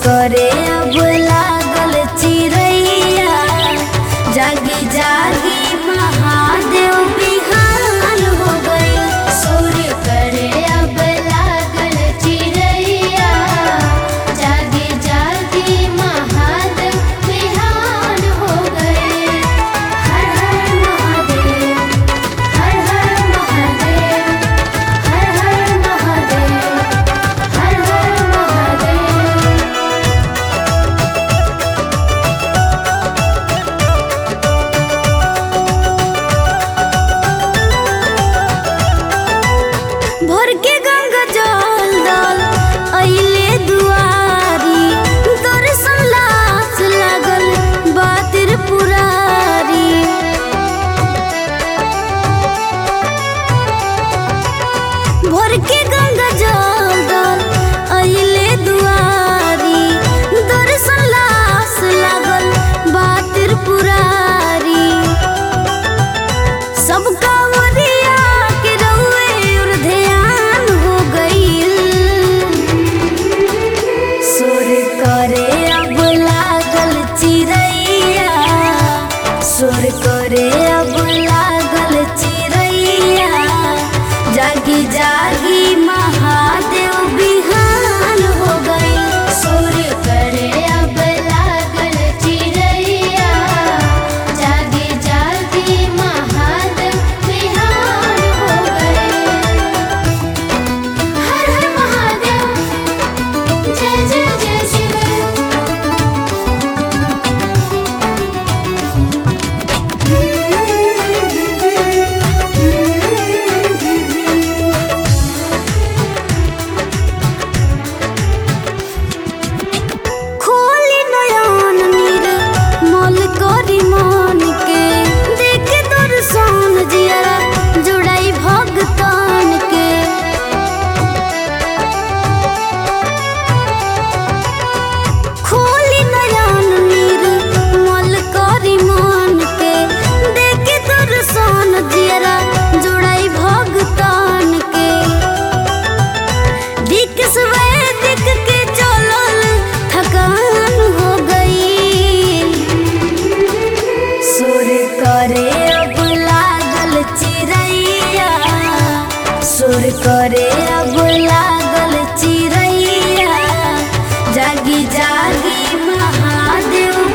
करे अब लागल चिड़ैया जागी जागी महादेव बिहान हो गई सुर करे अब लागल चिड़ैया जागे जागे महादेव बिहान हो गए हर हर महादेव हर हर महादेव हर हर महादेव हर हर महादेव भर के गंगा जल दल अइले दुआरी दर्शन लास लागल बातिर पुरारी भर के गंगा जल दल अइले दुआरी दर्शन लास लागल बातिर पुरारी सब कांवरिया के रउए और ध्यान हो गईल सुर करे अब लागल चिड़ैया सुर करे अब लागल चिड़ैया जागी जागी महादेव बिहान हो गई सुर करे अब लागल चिड़ैया जागे जागे महादेव बिहान हो गए हर हर महादेव जय जय जय शिव खोली नयन नीर मल करी मन के देख दर्शन जिया जुड़ाई भगतान के खोली नयन नीर मल करी मन के देख दर्शन जिया जुड़ाई भगतान के दिक दिक के चलल थकान हो गई सुर करे अब लागल चिड़ैया सुर करे अब लागल चिड़ैया जागी जागी महादेव